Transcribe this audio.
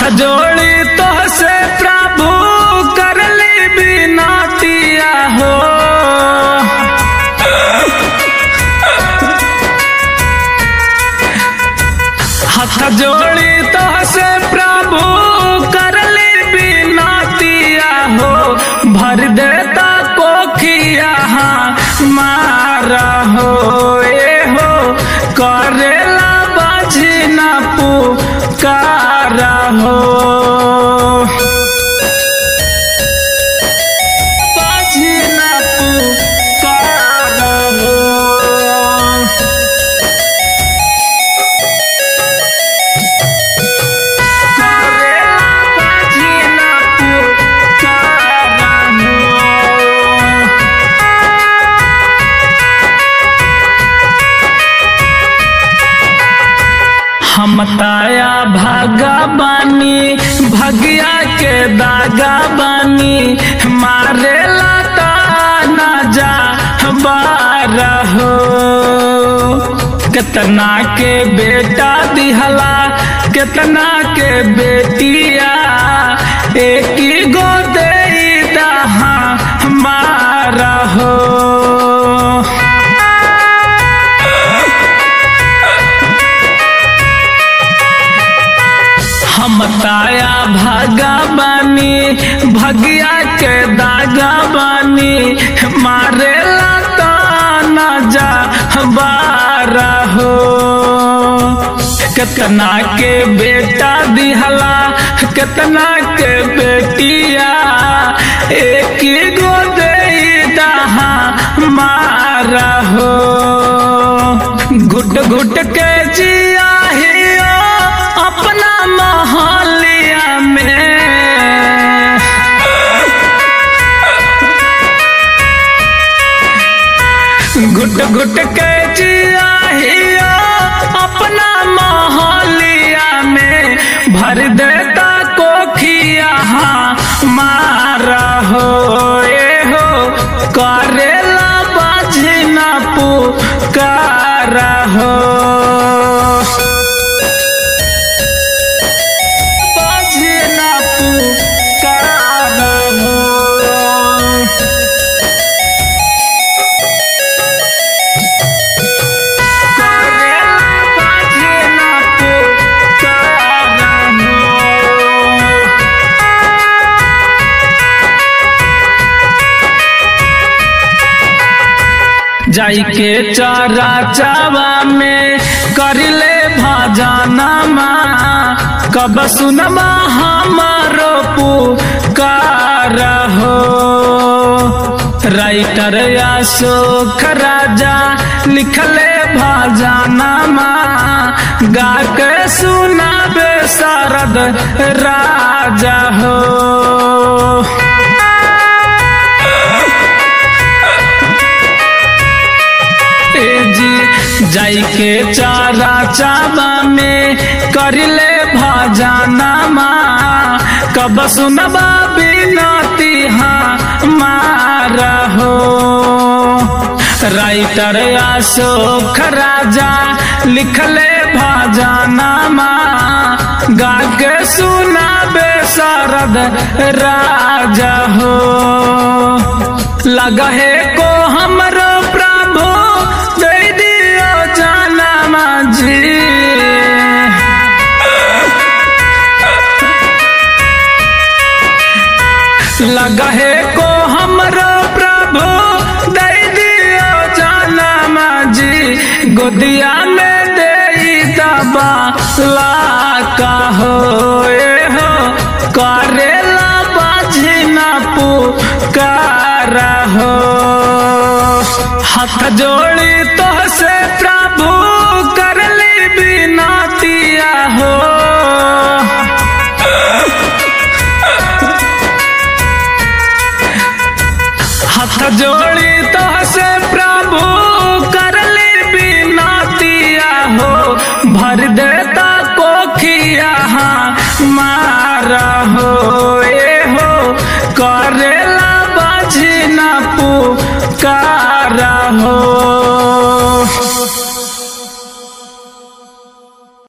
जोड़ी तो से प्रभु करली बिनतिया हो हाथ जोड़ी तो से प्रभु करली बिनतिया हो भर देता कोखिया मारा हो ए हो करेला बजना पुकारा हो बजना पुकारा हो करेला बजना पुकारा हो हम ताया भागा बानी भगिया के दागा बानी मारे लाता ना जा बारा हो कितना के बेटा दिहला कितना के बेटिया एक ही गो दे दहा मारा हो हम ताया भागा बानी भगिया के दागा बानी मारे लाता ना जा बारा हो कितना के बेटा दिहला कितना के बेटिया एक ही गो दे दहा मारा हो घुट घुट के जिया हियो अपना मोहलिया में घुट घुट के जिया हियो अपना मोहलिया में भर देता कोखिया मारा हो ए हो करेला बाजना पुकारा हो बाजना पुकारा हो करेला बाजना पुकारा हो जाई के चारा चावा में करिले भाजाना माँ कब सुनमा हमारो पुकार हो राइटर अशोक राजा लिखले भाजाना माँ गा के सुनाबे शारद राजा हो ए जी जाई के चारा चाबा में करिले भाजाना माँ कब सुनबा बिनती मारा हो राइटर अशोक राजा लिखले भाजाना माँ गा के सुनाबे शारद राजा हो लगहे को हमरो प्रभु दे दियो जाना माझी लगहे को हमरो प्रभु दे दियो जाना माझी गोदिया में दे दबा ला हो ए हो करेला बाझना पुकारा हो हाथ जोड़ी तो से प्रभु करली बिनतिया हो हाथ जोड़ी तो से प्रभु करली बिनतिया हो भर देता कोखिया मारा हो ए हो करेला बाझना पुकारा हो